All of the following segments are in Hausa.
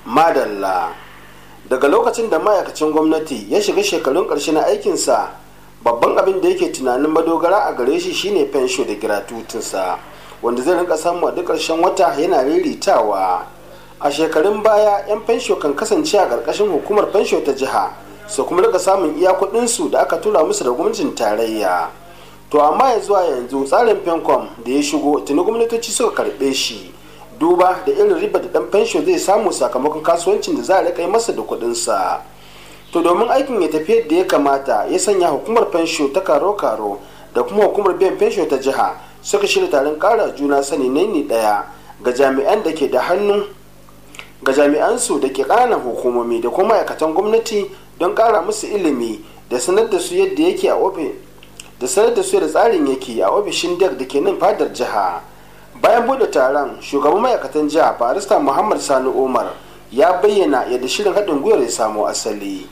madalla daga lokacin da ma'aikacin gwamnati ya shiga shekarun ƙarshe na aikinsa babban abin da yake tunanin madogara a gare shi shine fensho da giratutinsa wanda zai rinka samu a duk ƙarshen wata yana riritawa a shekarun baya 'yan fensho kan kasance a ƙarƙashin hukumar fensho ta jiha su kuma rika samun iya kuɗinsu da aka tura musu da gwamnatin tarayya to amma ya zuwa yanzu tsarin fencom da ya shigo tuni gwamnatoci suka karɓe shi duba da irin riba da ɗan fensho zai samu sakamakon kasuwancin da za a rika yi masa da kuɗinsa to domin aikin ya tafi yadda ya kamata ya sanya hukumar fensho ta karo-karo da kuma hukumar biyan fensho ta jiha suka shirya taron ƙara juna sani naini ɗaya ga jami'an da ke da hannu ga jami'ansu da ke ƙananan hukumomi da kuma ma'aikatan gwamnati don ƙara musu ilimi da sanar da su yadda yake a ofis da sanar da su da tsarin yake a ofishin dek da ke nan fadar jiha bayan bude taron shugaban ma'aikatan jiha barista muhammad sani umar ya bayyana yadda shirin haɗin gwiwar ya samo asali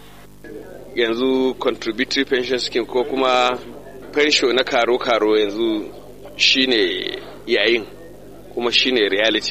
yanzu contributory pension scheme ko kuma pension na karo-karo yanzu shine yayin kuma shine reality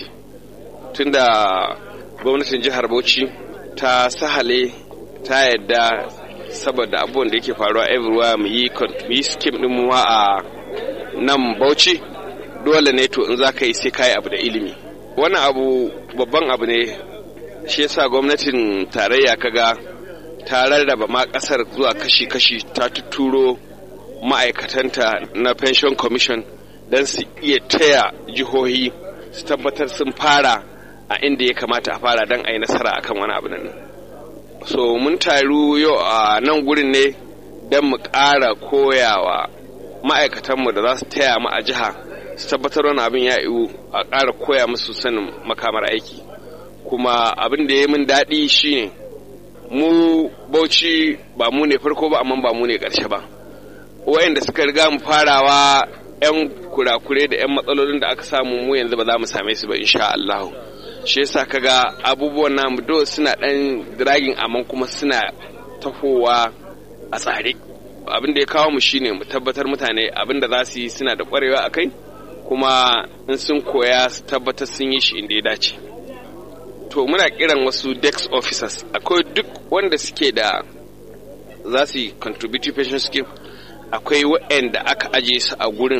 tunda gwamnatin jihar bauchi ta sahale ta yadda saboda abubuwan da yake faruwa everywhere mu yi scheme din mu a nan bauchi dole ne to in za ka yi sai ka yi abu da ilimi wannan abu babban abu ne shi yasa gwamnatin tarayya kaga ta rarraba ma kasar zuwa kashi-kashi ta tuturo ma'aikatanta na pension commission don su iya taya jihohi su tabbatar sun fara a inda ya kamata a fara don a yi nasara akan wani abu nan so mun taru yau a nan gurin ne don mu ƙara koyawa ma'aikatanmu da za su taya mu a jiha su tabbatar wani abin ya iwu a ƙara koya musu sanin makamar aiki kuma abin da ya min daɗi shine mu bauchi ba mu ne farko ba amma ba mu ne ƙarshe ba wayanda suka riga mu farawa 'yan kurakure da 'yan matsalolin da aka samu mu yanzu ba za mu same su ba insha Allah shi yasa kaga abubuwan namu do suna dan dragin amma kuma suna tafowa a tsare abin da ya kawo mu shine mu tabbatar mutane abin da za su yi suna da kwarewa a kai kuma in sun koya su tabbatar sun yi shi inda ya dace to muna kiran wasu dex officers akwai duk wanda suke da za su yi contributive pension scheme akwai waɗanda aka aje su a gurin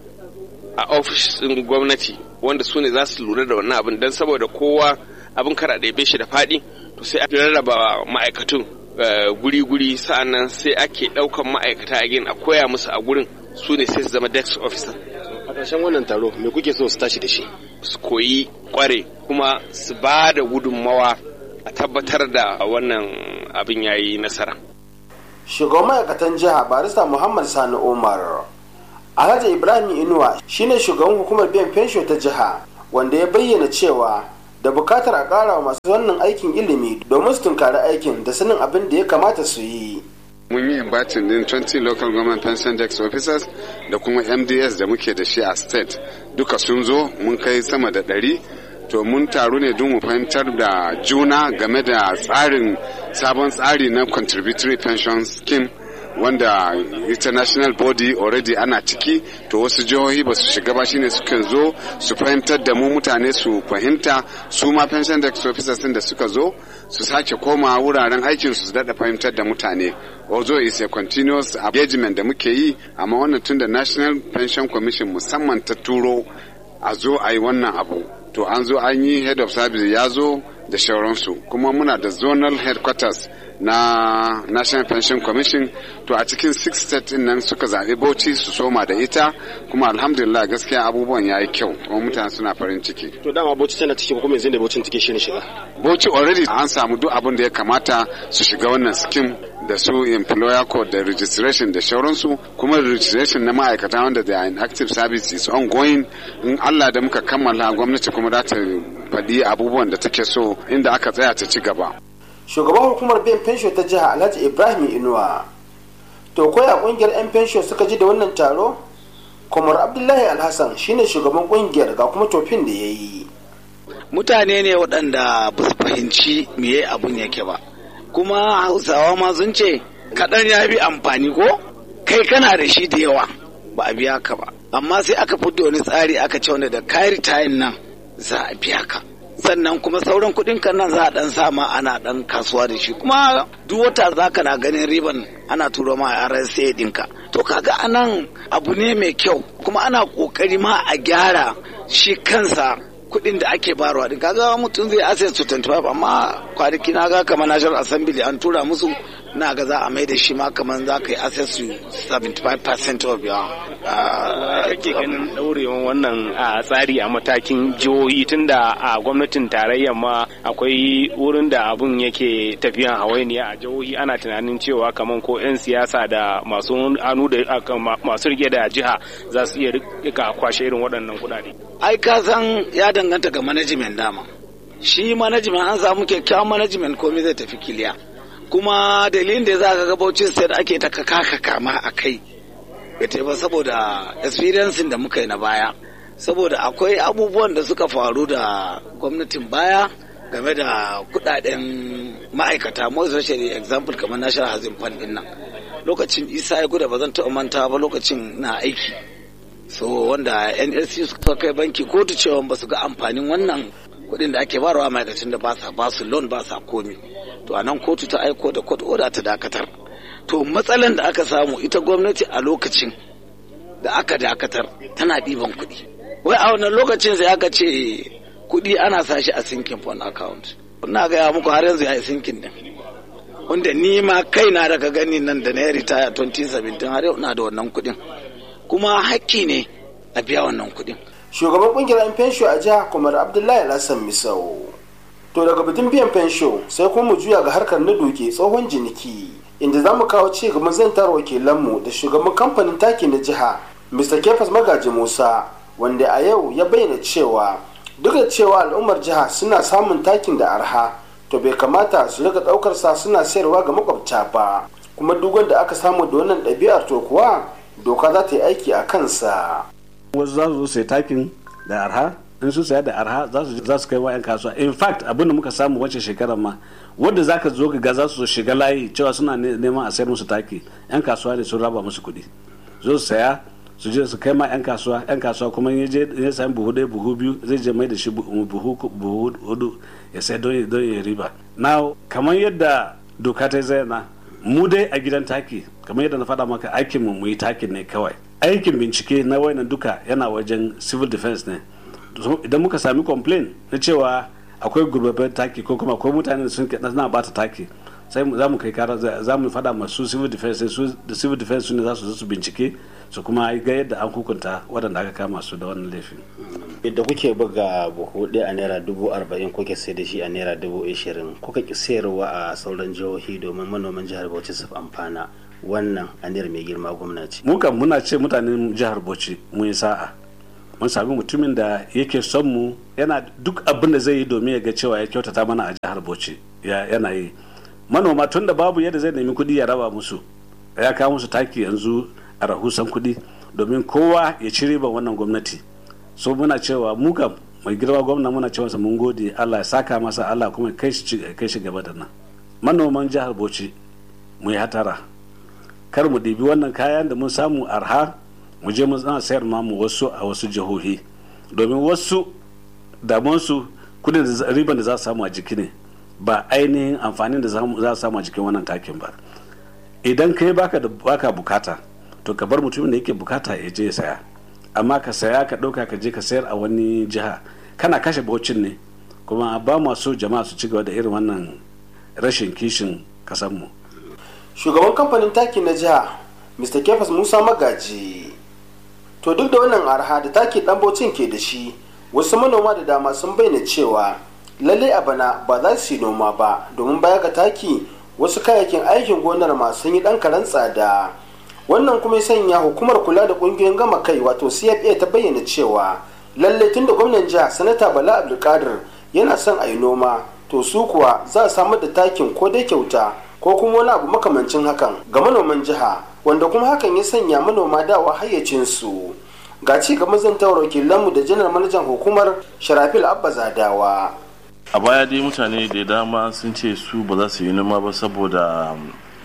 a ofishin gwamnati wanda su ne za su lura da wannan abin don saboda kowa abin kara ɗebe shi da faɗi to sai a rarraba ma'aikatun guri-guri sa'annan sai ake ɗaukan ma'aikata a gin a koya musu a gurin su ne sai su zama desk officer a ƙarshen wannan taro me kuke so su tashi da shi su koyi kware kuma su ba da gudunmawa a tabbatar da wannan abin yayi nasara shugaban ma'aikatan jiha barista muhammad sani umar alhaji ibrahim inuwa shine shugaban hukumar biyan fensho ta jiha wanda ya bayyana cewa da bukatar a ƙara masu wannan aikin ilimi domin su tunkari aikin da sanin abin da ya kamata su yi mun yi inviting din 20 local government pension desk officers da kuma mds da muke da shi a state duka sun zo mun kai sama da ɗari to mun taru ne don mu fahimtar da juna game da tsarin sabon tsari na contributory pension scheme wanda international body already ana ciki to wasu jihohi ba su shiga ba shine sukan zo su fahimtar da mu mutane su fahimta su ma pension desk officers da suka zo su sake koma wuraren aikin su daɗa fahimtar da mutane although is a continuous engagement da muke yi amma wannan tun da national pension commission musamman ta turo a zo a yi wannan abu to an zo an yi head of service ya zo da shauransu kuma muna da zonal headquarters na national pension commission to a cikin six state din nan suka zaɓi bauchi su soma da ita kuma alhamdulillah gaskiya abubuwan ya yi kyau kuma mutane suna farin ciki to dama bauchi tana cikin kuma yanzu da bauchi take shirin shiga bauchi already an samu duk abin da ya kamata su shiga wannan scheme da su employer code da registration da shauransu kuma registration na ma'aikata wanda da in active service is ongoing in Allah da muka kammala gwamnati kuma za ta faɗi abubuwan da take so inda aka tsaya ta ci gaba shugaban hukumar biyan fensho ta jiha alhaji ibrahim inuwa to koya kungiyar 'yan fensho suka ji da wannan taro kumar abdullahi alhassan shine shugaban kungiyar ga kuma tofin da ya yi mutane ne waɗanda ba su fahimci meye abun yake ba kuma hausawa ma sun ce kaɗan ya bi amfani ko kai kana da shi da yawa ba a biya ka ba amma sai aka fito wani tsari aka ce wanda da kari tayin nan za a biya ka sannan kuma sauran kuɗin kan nan za a dan sama ana dan kasuwa da shi kuma duk wata za ka na ganin riban ana turo ma a RSA ɗinka to kaga anan abu ne mai kyau kuma ana kokari ma a gyara shi kansa kuɗin da ake barwa din kaga mutum zai access to 25 amma kwanaki na ga kamar national assembly an tura musu na ga za a mai da shi ma kamar za ka yi access to 75% of your kake ganin daurewan wannan tsari a matakin jihohi tunda a gwamnatin tarayya ma akwai wurin da abun yake tafiyan hawainiya a jihohi ana tunanin cewa kamar ko 'yan siyasa da masu anu da masu rike da jiha za su iya rika kwashe irin waɗannan kuɗaɗe. ai ka san ya danganta ga management dama shi management an samu kyakkyawan management komai zai tafi kiliya kuma dalilin da za ka ga Bauchi State ake ta kaka kama a kai bai ba saboda experiencing da muka yi na baya saboda akwai abubuwan da suka faru da gwamnatin baya game da kudaden ma'aikata most especially example kamar national housing fund din nan lokacin isa ya guda ba zan taɓa manta ba lokacin na aiki so wanda nlc suka kai banki kotu cewa ba su ga amfanin wannan kuɗin da ake barawa ma'aikacin da ba sa ba su loan ba sa komi to a nan kotu ta aiko da court order ta dakatar to matsalan da aka samu ita gwamnati a lokacin da aka dakatar tana ɗiban kuɗi wai a wannan lokacin sai aka ce kuɗi ana sa shi a sinking fund account ina gaya muku har yanzu ya yi sinking din wanda ni ma kaina daga gani nan da na yi ritaya 2017 har yau na da wannan kuɗin kuma hakki ne a biya wannan kuɗin shugaban kungiyar 'yan fensho a jiha kumar abdullahi lassan misau to daga batun biyan fensho sai kuma mu juya ga harkar na doke tsohon jiniki inda za mu kawo ci gaban zantar wakilanmu da shugaban kamfanin taki na jiha mr kefas magaji musa wanda a yau ya bayyana cewa duk da cewa al'ummar jiha suna samun takin da arha to bai kamata su rika daukar sa suna sayarwa ga makwabta ba kuma duk wanda aka samu da wannan ɗabi'ar to kuwa doka za ta yi aiki a kansa wasu za su zo sai takin da arha in su saya da arha za su kai wa 'yan kasuwa in fact abin da muka samu wancan shekarar ma wadda za ka zo ga za su shiga layi cewa suna neman a sayar musu taki 'yan kasuwa ne sun raba musu kuɗi zo su saya su je su kai ma 'yan kasuwa 'yan kasuwa kuma ya je ya sami buhu ɗaya buhu biyu zai je mai da shi buhu hudu ya sai don ya riba na kamar yadda doka ta zayyana mu dai a gidan taki kamar yadda na faɗa maka aikin mu mu yi takin ne kawai aikin bincike na wayannan duka yana wajen civil defense ne idan muka sami complain na cewa akwai gurbabben taki ko kuma akwai mutane da sun na bata taki sai za mu kai kara za mu faɗa masu civil defense su da civil defense ne za su zo su bincike su kuma ga yadda an hukunta waɗanda aka kama su da wannan laifin yadda kuke buga buhu ɗaya a naira dubu arba'in kuke sai da shi a naira dubu ashirin kuka ki sayarwa a sauran jihohi domin manoman jihar bauchi su amfana wannan aniyar mai girma gwamnati mu kan muna ce mutanen jihar bauchi mun yi sa'a mun sami mutumin da yake son mu yana duk abin da zai yi domin ya ga cewa ya kyautata mana a jihar bauchi yana yi manoma tun da babu yadda zai nemi kuɗi ya raba musu ya kawo musu taki yanzu a rahusan kuɗi domin kowa ya ci riban wannan gwamnati so muna cewa mu kam mai girma gwamna muna cewa mun gode Allah ya saka masa Allah kuma kai shi gaba da nan manoman jihar bauchi mu yi hatara kar mu ɗibi wannan kayan da mun samu arha mu je mu zana sayar ma mu wasu a wasu jihohi domin wasu damansu kudin riban da za su samu a jiki ne ba ainihin amfanin da za su samu a jikin wannan takin ba idan kai baka da baka bukata to ka bar mutumin da yake bukata ya je ya saya amma ka saya ka ɗauka ka je ka sayar a wani jiha kana kashe baucin ne kuma ba mu so jama'a su ci gaba da irin wannan rashin kishin kasanmu shugaban kamfanin taki na jiha mr kefas musa magaji to duk da wannan arha da taki dan baucin ke da shi wasu manoma da dama sun bayyana cewa lallai a bana ba za su yi noma ba domin baya ga taki wasu kayayyakin aikin gonar masu yi dan karen tsada wannan kuma ya sanya hukumar kula da kungiyoyin gama kai wato cfa ta bayyana cewa lallai tun da gwamnan jiha sanata bala abdulkadir yana son a yi noma to su kuwa za a samar da takin ko dai kyauta ko kuma wani abu makamancin hakan ga manoman jiha wanda kuma hakan ya sanya manoma dawa hayyacinsu ga ci gaban zantawar wakilanmu da janar manajan hukumar sharafil abba zadawa a baya dai mutane da dama sun ce su ba za su yi noma ba saboda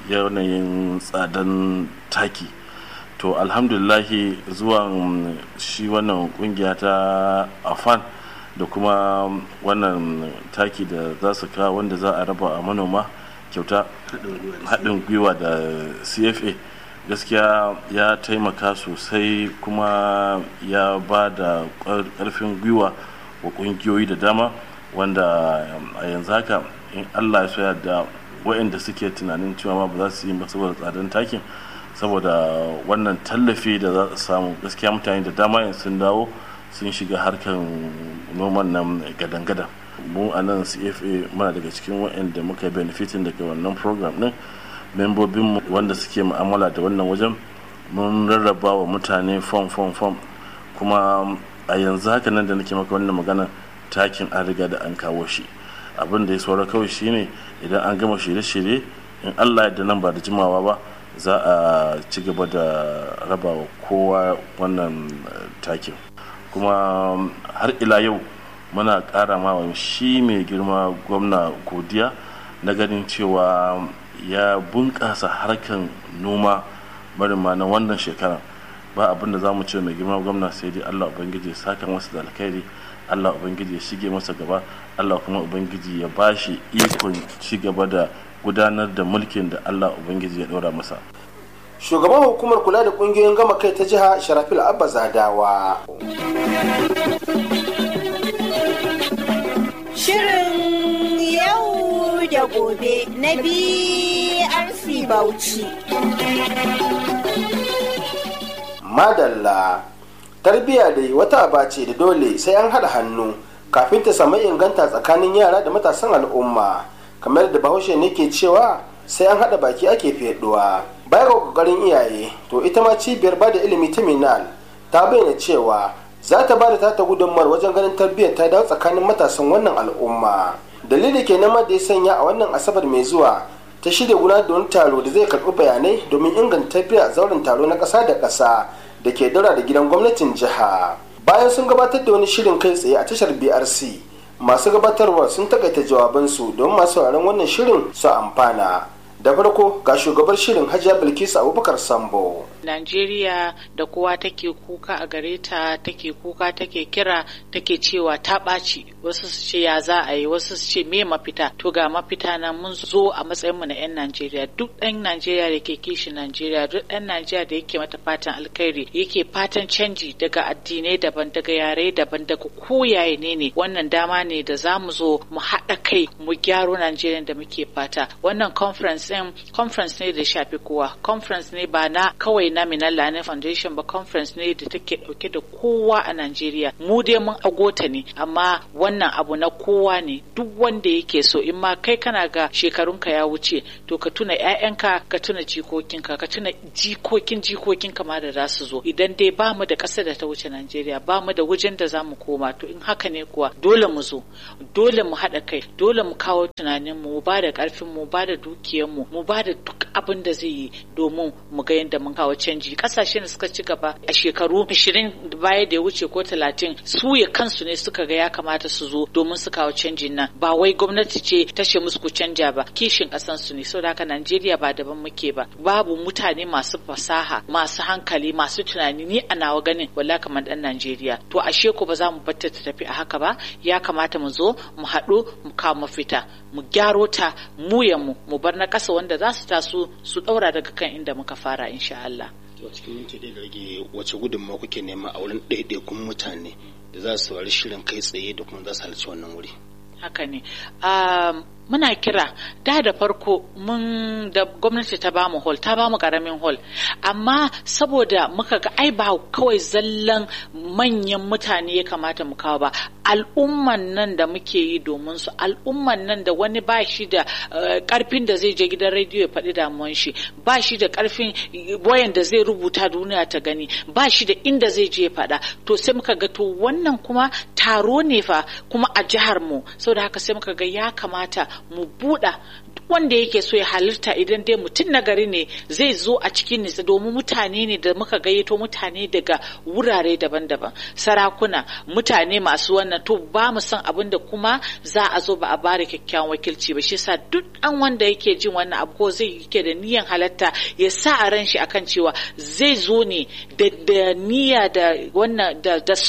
yanayin tsadan taki to alhamdulillahi zuwan shi wannan kungiya ta afan da kuma wannan taki da za su kawo wanda za a raba a manoma kyauta haɗin gwiwa da cfa gaskiya ya taimaka sosai kuma ya ba da ƙarfin gwiwa wa ƙungiyoyi da dama wanda a yanzu haka in allah ya soya da waɗanda suke tunanin cewa ma ba za su yi ba saboda tsadan takin saboda wannan tallafi da za su samu gaskiya mutane da dama yanzu sun dawo sun shiga harkar noman nan gadan-gadan mu a nan cfa muna daga cikin waɗanda muka benefitin daga wannan program din membobinmu wanda suke mu'amala da wannan wajen mun rarraba wa mutane fom fom fom kuma a yanzu haka nan da nake maka wannan magana takin an riga da an kawo shi abin da ya saura kawai shine idan an gama shirye-shirye in allah yadda nan ba da jimawa ba za a ci gaba da raba wa kowa wannan takin kuma har ila yau muna ƙara ma shi mai girma gwamna godiya na ganin cewa ya bunƙasa harkan noma marima na wannan shekara ba abin da za mu ce mai girma gwamna sai dai allah ubangiji ya saka masa da alkhairi allah ubangiji ya shige masa gaba allah kuma ubangiji ya ba shi ikon ci gaba da gudanar da mulkin da allah ubangiji ya ɗora masa shugaban hukumar kula da kungiyoyin gama kai ta jiha sharafil abba zadawa shirin yau da gobe na brc bauchi madalla tarbiyya dai wata aba ce da dole sai an haɗa hannu kafin ta samu inganta tsakanin yara da matasan al'umma kamar da bahaushe ne ke cewa sai an haɗa baki ake feduwa baya ga kokarin iyaye to ita ma cibiyar ba da ilimi ta minal ta bayyana cewa za ta ba da tata gudunmawar wajen ganin tarbiyyar ta dawo tsakanin matasan wannan al'umma dalili ke nan da ya sanya a wannan asabar mai zuwa ta shirya gudanar da wani taro da zai karɓi bayanai domin inganta tarbiyya a zauren taro na ƙasa da ƙasa da ke daura da gidan gwamnatin jiha bayan sun gabatar da wani shirin kai tsaye a tashar brc masu gabatarwa sun takaita jawabansu don masu sauraron wannan shirin su amfana da farko ga shugabar shirin hajiya bilkisu abubakar sambo Najeriya da kowa take kuka a gare ta take kuka take kira take cewa ta ɓaci wasu su ce ya za a yi wasu su ce me mafita to ga mafita na mun zo a matsayin mu na 'yan Najeriya duk ɗan Najeriya da ke kishi Najeriya duk ɗan Najeriya da yake mata fatan alkhairi yake fatan canji daga addinai daban daga yare daban daga koyaye ne ne wannan dama ne da za mu zo mu haɗa kai mu gyaro Najeriya da muke fata wannan conference ɗin conference ne da shafi kowa conference ne ba na kawai na Minalla ne Foundation ba conference ne da take dauke da kowa a Najeriya. Mu dai mun agota ne amma wannan abu na kowa ne duk wanda yake so in ma kai kana ga shekarunka ya wuce to ka tuna ƴaƴanka ka tuna jikokinka ka tuna jikokin jikokinka ma da za su zo idan dai ba mu da ƙasa da ta wuce Najeriya ba mu da wajen da za mu koma to in haka ne kuwa dole mu zo dole mu haɗa kai dole mu kawo tunanin mu mu ba da ƙarfin mu ba da dukiyar mu mu ba da duk abin da zai yi domin mu ga yadda mun kawo canji kasashen da suka ci gaba a shekaru 20 baya da ya wuce ko 30 su ya kansu ne suka ga ya kamata su zo domin su kawo canjin nan ba wai gwamnati ce ta ce musu ku canja ba kishin kasan su ne saboda haka Najeriya ba daban muke ba babu mutane masu fasaha masu hankali masu tunani ni a nawa ganin walla kamar dan Najeriya to ashe ko ba za mu batta ta tafi a haka ba ya kamata mu zo mu haɗu mu kawo mafita mu gyaro ta mu ya mu mu bar na ƙasa wanda za su taso su ɗaura daga kan inda muka fara insha Allah. a cikin minti ɗaya da rage wace gudunmawa kuke nema a wurin ɗaiɗaikun mutane da za su saurari shirin kai tsaye da kuma za su halarci wannan wuri haka ne muna kira da da farko mun da gwamnati ta bamu hall ta bamu karamin hall amma saboda muka ga ai ba kawai zallan manyan mutane ya kamata mu kawo ba al'umman nan da muke yi domin su al'umman nan da wani ba shi da karfin da zai je gidan rediyo ya faɗi damuwan shi ba shi da karfin wayan da zai rubuta duniya ta gani ba shi da inda zai je ya faɗa to sai muka ga to wannan kuma taro ne fa kuma a jihar mu saboda haka sai muka ga ya kamata mu buɗa duk wanda yake so ya halitta idan dai mutum na gari ne zai zo a cikin nisa domin mutane ne da muka gayyato mutane daga wurare daban-daban sarakuna mutane masu wannan to ba mu san abin da kuma za a zo ba a bada kyakkyawan wakilci ba shi yasa duk an wanda yake jin wannan abu ko zai yake da niyan halatta ya sa a ran shi akan cewa zai zo ne da niyya da wannan da son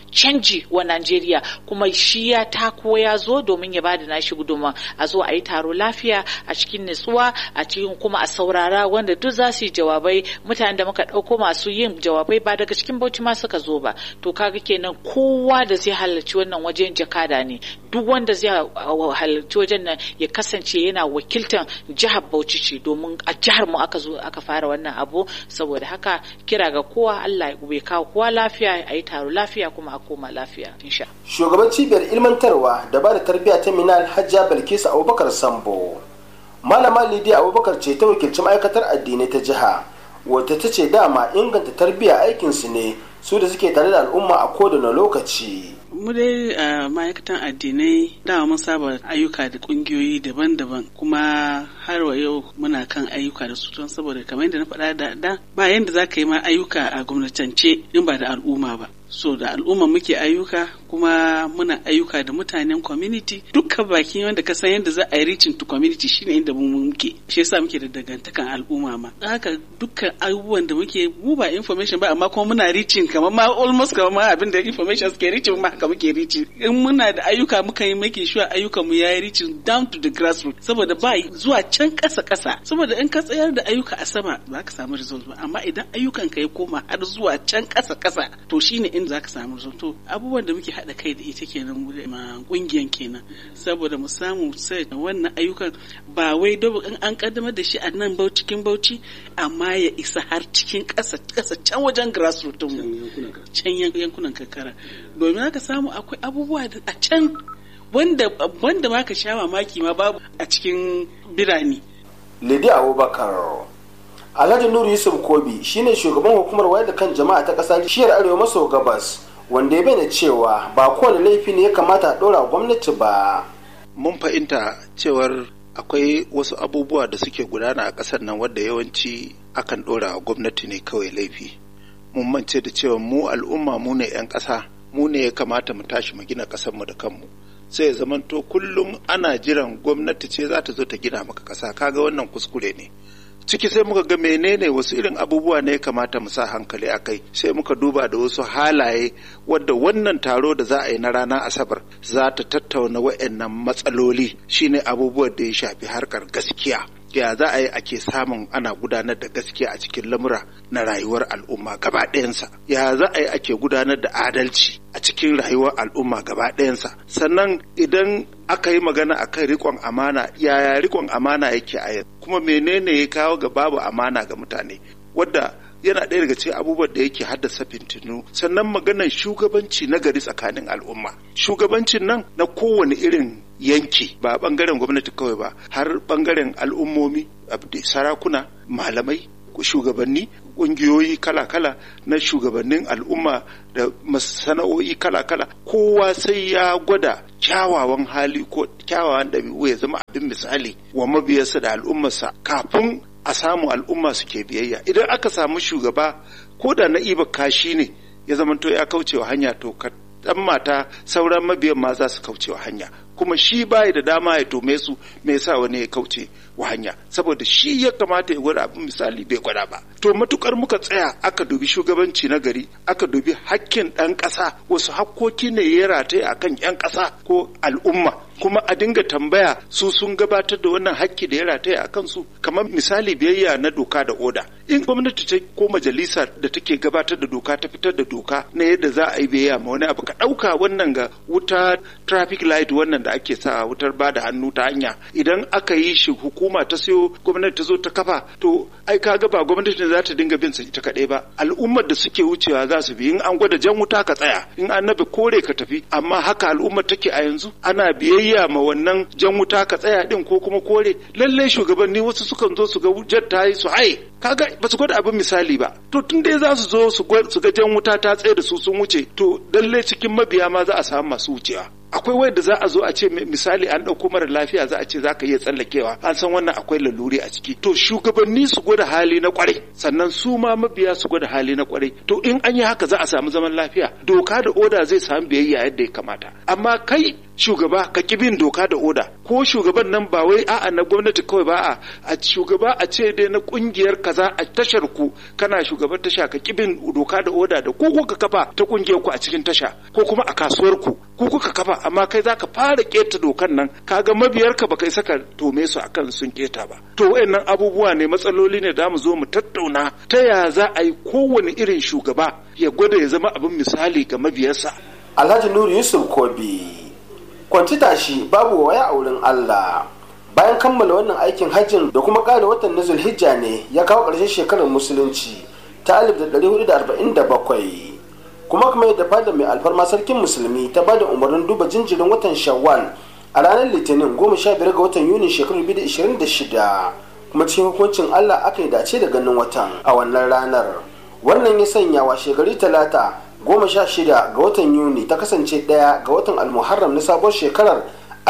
canji wa Najeriya kuma shi ya tako ya zo domin ya bada nashi gudunmawa a zo a yi taro lafiya a cikin nutsuwa a cikin kuma a saurara wanda duk za su yi jawabai mutanen da muka ɗauko masu yin jawabai ba daga cikin bauchi ma suka zo ba to kaga kenan kowa da zai halarci wannan wajen jakada ne duk wanda zai halarci wajen nan ya kasance yana wakiltar jihar bauchi ce domin a jihar mu aka zo aka fara wannan abu saboda haka kira ga kowa Allah ya kawo kowa lafiya a yi taro lafiya kuma a koma lafiya insha shugaban cibiyar ilmantarwa da ba da tarbiyya ta minal hajja bilkisu abubakar sambo malama lidiya abubakar ce ta wakilci ma'aikatar addinai ta jiha wata ta ce dama inganta tarbiyya aikinsu ne su da suke tare da al'umma a kowane lokaci mu dai a ma'aikatan addinai dama mun saba ayyuka da kungiyoyi daban-daban kuma har wa yau muna kan ayyuka da su don saboda kamar yadda na faɗa da da ba yadda za ka yi ma ayyuka a gwamnatance in ba da al'umma ba so da al'umma muke ayyuka kuma muna ayyuka da mutanen community dukkan baki wanda ka san yadda za a yi reaching to community shine inda mu muke shi yasa muke da dangantakan al'umma ma haka dukkan abubuwan da muke mu ba information ba amma kuma muna reaching kamar ma almost kamar ma abin da information suke reaching ma haka muke reaching in muna da ayyuka muka yi making sure ayyukan mu yayi reaching down to the grassroots saboda ba zuwa can kasa kasa saboda in ka tsayar da ayyuka a sama ba ka samu result ba amma idan ayyukan ka ya koma har zuwa can kasa kasa to shine inda za ka samu result to abubuwan da muke haɗa kai da ita kenan ma kungiyan kenan saboda mu samu sai wannan ayyukan ba wai dobo in an kaddamar da shi a nan bauchi cikin bauchi amma ya isa har cikin ƙasa ƙasa can wajen grassroots mu can yankunan karkara domin haka samu akwai abubuwa da a can wanda wanda ma ka sha mamaki ma babu a cikin birane Lidi Abubakar Alhaji Nuru Yusuf Kobi shine shugaban hukumar wayar da kan jama'a ta ƙasa shiyar Arewa maso gabas wanda ya bayyana cewa ba kowane laifi ne ya kamata a ɗora gwamnati ba. Mun fahimta cewar akwai wasu abubuwa da suke gudana a ƙasar nan wadda yawanci akan ɗora wa gwamnati ne kawai laifi. Mun mance da cewa mu al'umma mu ne 'yan ƙasa mu ne ya kamata mu tashi mu gina ƙasarmu da kanmu. sai ya zamanto kullum ana jiran gwamnati ce za ta zo ta gina maka ƙasa kaga wannan kuskure ne. ciki sai muka ga menene wasu irin abubuwa ne ya kamata mu sa hankali a kai sai muka duba da wasu halaye wadda wannan taro da za a yi na ranar asabar za ta tattauna wa'annan matsaloli shine abubuwan da ya shafi harkar gaskiya ya za a yi ake samun ana gudanar da gaskiya a cikin lamura na rayuwar al'umma gaba ɗayansa ya za a yi ake gudanar da adalci a cikin rayuwar al'umma gaba ɗayansa sannan idan aka yi magana a kan rikon amana yaya rikon amana yake a yanzu kuma menene ya kawo ga babu amana ga mutane wadda yana ɗaya daga cikin abubuwan da yake haddasa fintinu sannan maganar shugabanci na gari tsakanin al'umma shugabancin nan na kowane irin yanki ba bangaren gwamnati kawai ba har bangaren al'ummomi sarakuna malamai shugabanni ƙungiyoyi kala-kala na shugabannin al'umma da masana'o'i kala-kala kowa sai ya gwada kyawawan hali ko kyawawan ɗabi'u ya zama abin misali wa mabiyarsa da al'ummarsa kafin a samu al'umma suke biyayya idan aka samu shugaba ko da na iba kashi ne ya zamanto ya kaucewa hanya to ka dan mata sauran mabiyan ma za su kaucewa hanya kuma shi bai da dama ya tome su me yasa wani ya kauce wa hanya saboda shi ya kamata ya gwada abin misali bai gwada ba to matukar muka tsaya aka dubi shugabanci na gari aka dubi hakkin ɗan ƙasa wasu hakkoki ne ya rataye akan 'yan ƙasa ko al'umma kuma a dinga tambaya su sun gabatar da wannan hakki da ya rataya a kansu kamar misali biyayya na doka da oda in gwamnati ta ko majalisa da take gabatar da doka ta fitar da doka na yadda za a yi biyayya ma wani abu ka ɗauka wannan ga wuta traffic light wannan da ake sa wutar ba da hannu ta hanya idan aka yi shi hukuma ta sayo gwamnati ta zo ta kafa to ai ka ga ba gwamnati ne za ta dinga bin sa ita kaɗai ba al'ummar da suke wucewa za su bi in an gwada jan wuta ka tsaya in an nabe kore ka tafi amma haka al'ummar take a yanzu ana biyayya ma wannan jan wuta ka tsaya din ko kuma kore lalle shugabanni wasu sukan zo su ga wujar ta yi su haye kaga ba su gwada abin misali ba to tun dai za su zo su ga jan wuta ta tsaye da su sun wuce to lalle cikin mabiya ma za a samu masu wucewa akwai wanda za a zo a ce misali an ɗauko mara lafiya za a ce za ka iya tsallakewa an san wannan akwai laluri a ciki to shugabanni su gwada hali na kwarai sannan su ma mabiya su gwada hali na kwarai to in an yi haka za a samu zaman lafiya doka da oda zai samu biyayya yadda ya kamata amma kai shugaba ka ki bin doka da oda ko shugaban nan ba wai a'a na gwamnati kawai ba a a shugaba a ce dai na kungiyar kaza a tashar ku kana shugaban tasha ka kibin doka da oda da ku kuka kafa ta kungiyar ku a cikin tasha ko kuma a kasuwar ku ku kuka kafa amma kai zaka fara keta dokan nan kaga mabiyar ka baka isa ka tome su akan sun keta ba to wayannan abubuwa ne matsaloli ne da mu zo mu tattauna ta ya za a yi kowane irin shugaba ya gwada ya zama abin misali ga mabiyarsa alhaji nuru yusuf kobi kwanci tashi babu waya a wurin allah bayan kammala wannan aikin hajjin da kuma ƙara watan na zulhijja ne ya kawo ƙarshen shekarar musulunci ta 1447 kuma kuma yadda fada mai alfarma sarkin musulmi ta bada umarnin duba jinjirin watan shawwal a ranar litinin 15 ga watan yuni shekarar 2026 kuma cikin hukuncin allah aka yi dace da ganin watan a wannan ranar wannan ya sanya wa shekari talata goma sha shida ga watan yuni ta kasance ɗaya ga watan almuharram na sabuwar shekarar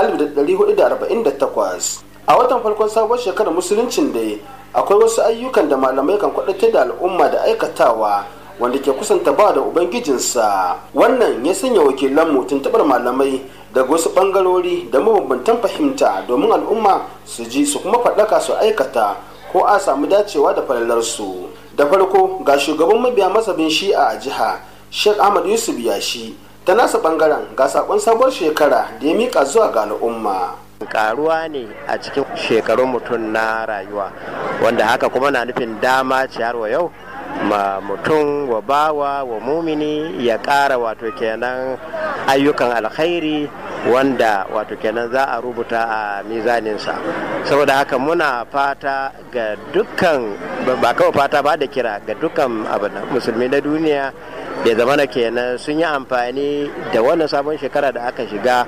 1448 a watan farkon sabuwar shekarar musuluncin da akwai wasu ayyukan da malamai kan kwadatar da al'umma da aikatawa wanda ke kusanta ba da ubangijinsa wannan ya sanya wakilanmu tuntuɓar malamai daga wasu ɓangarori da mabambantan fahimta domin al'umma su ji su kuma faɗaka su aikata ko a samu dacewa da falalarsu da farko ga shugaban mabiya masabin shi'a a jiha sheikh ahmad yusuf yashi ta nasa bangaren ga sakon sabuwar shekara da ya mika zuwa ga al'umma karuwa ne a cikin shekarun mutum na rayuwa wanda haka kuma na nufin dama ce har wa yau ma mutum wa bawa wa mumini ya ƙara wato kenan ayyukan alkhairi wanda wato kenan za a rubuta a mizaninsa saboda haka muna fata ga dukkan ba kawai fata ba da kira ga dukkan musulmi na duniya da zamana kenan sun yi amfani da wannan sabon shekara da aka shiga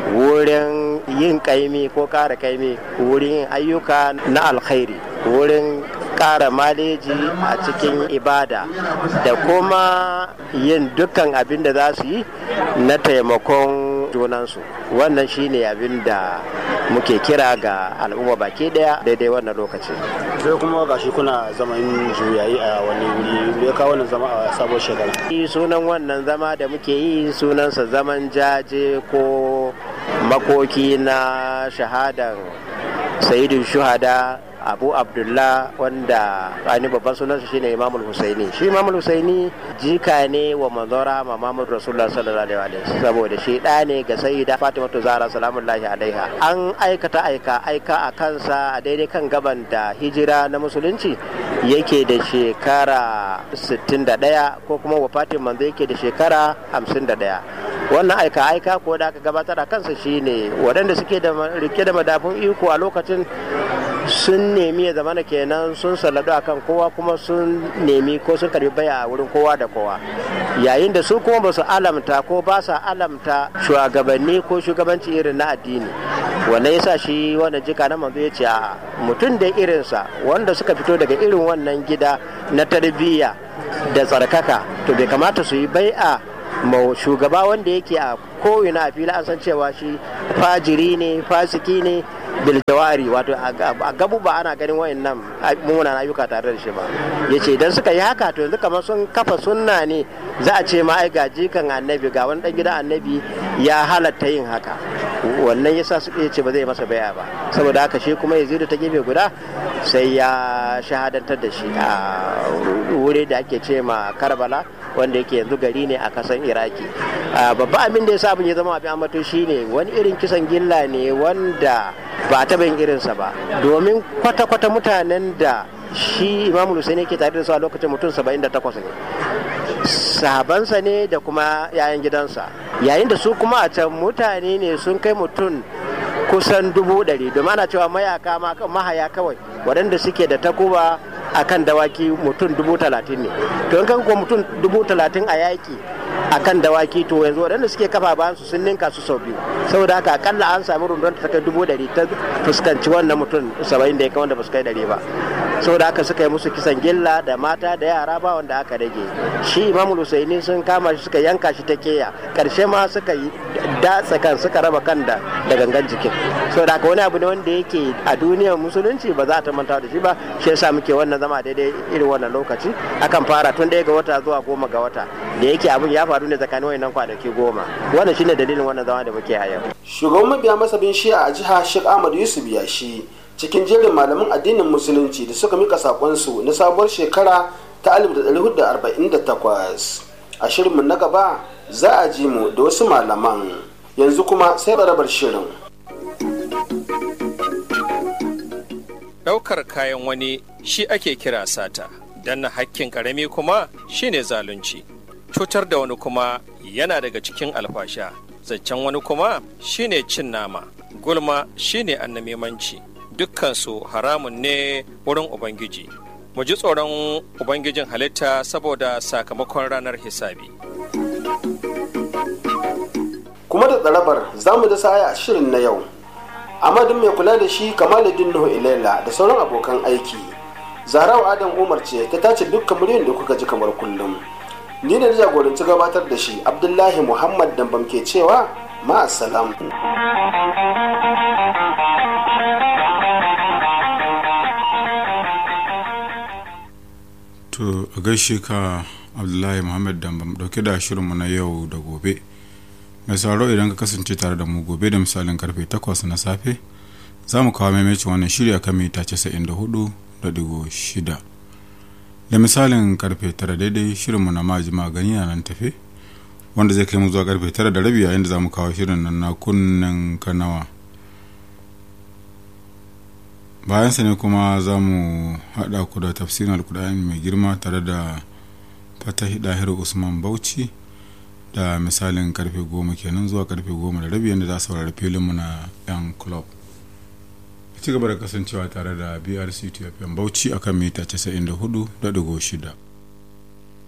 wurin yin kaimi ko kara kaimi wurin yin ayyuka na alkhairi wurin kara maleji a cikin ibada da kuma yin dukkan abin da za su yi na taimakon junansu wannan shine abin da muke kira ga al'umma baki daya daidai wannan lokaci sai kuma gashi kuna zaman juyayi a wani wuri ya kawo wannan zama a sabon shekara sunan wannan zama da muke yi sunansa zaman jaje ko makoki na shahadan sayidin shuhada abu abdullah wanda ani babban sunansa shine imamul husaini shi imamul husaini jika ne wa manzora ma mamud rasulullah sallallahu alaihi wa saboda shi da ne ga sayyida fatimatu zahra salamullahi alaiha an aikata aika aika a kansa a daidai kan gaban da hijira na musulunci yake da shekara 61 ko kuma wafatin manzo yake da shekara 51 wannan aika aika ko da aka gabatar a kansa shine waɗanda suke da rike da madafun iko a lokacin sun nemi ya zamana kenan sun salladu akan kowa kuma sun nemi ko sun karbi baya a wurin kowa da kowa yayin da su kuma ba su alamta ko ba sa alamta shugabanni ko shugabanci irin na addini wannan yasa shi wannan jika na manzo ya ce a mutum da irinsa wanda suka fito daga irin wannan gida na tarbiyya da tsarkaka to bai kamata su yi bai'a ma shugaba wanda yake a ko'ina a fili an san cewa shi fajiri ne fasiki ne biljawari wato a gabu ba ana ganin wayannan mummunan ayyuka tare da shi ba yace idan suka yi haka to yanzu kamar sun kafa sunna ne za a ce ma ai ga jikan annabi ga wani dan gidan annabi ya halatta yin haka wannan yasa su ce ba zai masa baya ba saboda haka shi kuma yazidu ta gefe guda sai ya shahadantar da shi a wuri da ake ce ma karbala wanda yake yanzu gari ne a kasan iraki babban abin da ya sa abin ya zama abin amato shine wani irin kisan gilla ne wanda ba taɓa yin irinsa ba domin kwata-kwata mutanen da shi imamu Hussein yake tare da su a lokacin mutum 78 ne sahabansa ne da kuma yayan gidansa yayin da su kuma a can mutane ne sun kai mutum kusan dubu ɗari domin ana cewa mayaka mahaya kawai waɗanda suke da takuba a kan dawaki mutum dubu talatin ne to in kan kuwa mutum dubu talatin a yaƙi a kan dawaki to yanzu waɗanda suke kafa bayan su sun ninka su sau biyu saboda haka akalla an sami rundun ta kai dubu ɗari ta fuskanci wannan mutum saba'in da ya kai wanda ba su kai ɗari ba saboda haka suka yi musu kisan gilla da mata da yara ba wanda aka rage shi imam husaini sun kama shi suka yanka shi ta keya karshe ma suka yi datsa kan suka raba kan da da gangan jikin saboda haka wani abu ne wanda yake a duniyar musulunci ba za a ta manta da shi ba shi yasa muke wannan zama daidai irin wannan lokaci akan fara tun ɗaya ga wata zuwa goma ga wata da yake abin ya faru ne tsakanin wayannan kwanaki goma wannan shine dalilin wannan zama da muke a yau shugaban mabiya masabin shi'a a jiha sheikh ahmad yusuf yashi cikin jerin malaman addinin musulunci da suka mika sakonsu na sabuwar shekara ta 1448 a shirinmu na gaba za a ji mu da wasu malaman yanzu kuma sai barabar shirin ɗaukar kayan wani shi ake kira sata danna hakkin ƙarami kuma shine zalunci cutar da wani kuma yana daga cikin alfasha zaccen wani kuma shine cin nama gulma shine annamimanci dukkansu haramun ne wurin ubangiji mu ji tsoron ubangijin halitta saboda sakamakon ranar hisabi kuma da tsarabar za mu da sa'aya a shirin na yau amadin mai kula da shi kamaluddin nuhu ilaila da sauran abokan aiki zarau adam umar ce ta tace dukkan muryoyin da kuka ji kamar kullum ni da jagoranci gabatar da shi abdullahi muhammad dambam ke cewa ma'asalam to a gaishe ka abdullahi muhammad dambam dauke da shirinmu na yau da gobe mai sauraro idan ka kasance tare da mu gobe da misalin karfe 8 na safe za mu kawo maimacin wannan shirya kan mita 94.6 da misalin karfe 9 daidai shirinmu na maji magani na nan tafe wanda zai kai mu zuwa karfe 9 da rabi yayin da za mu kawo shirin nan na kunnen kanawa bayansa ne kuma za mu haɗa ku da tafsirin alkudani mai girma tare da fatahi dahiru usman bauchi da misalin karfe goma kenan zuwa karfe goma da rabi yadda za a saurari filinmu na yan club ci gaba da kasancewa tare da brc tfm bauchi akan mita 94.6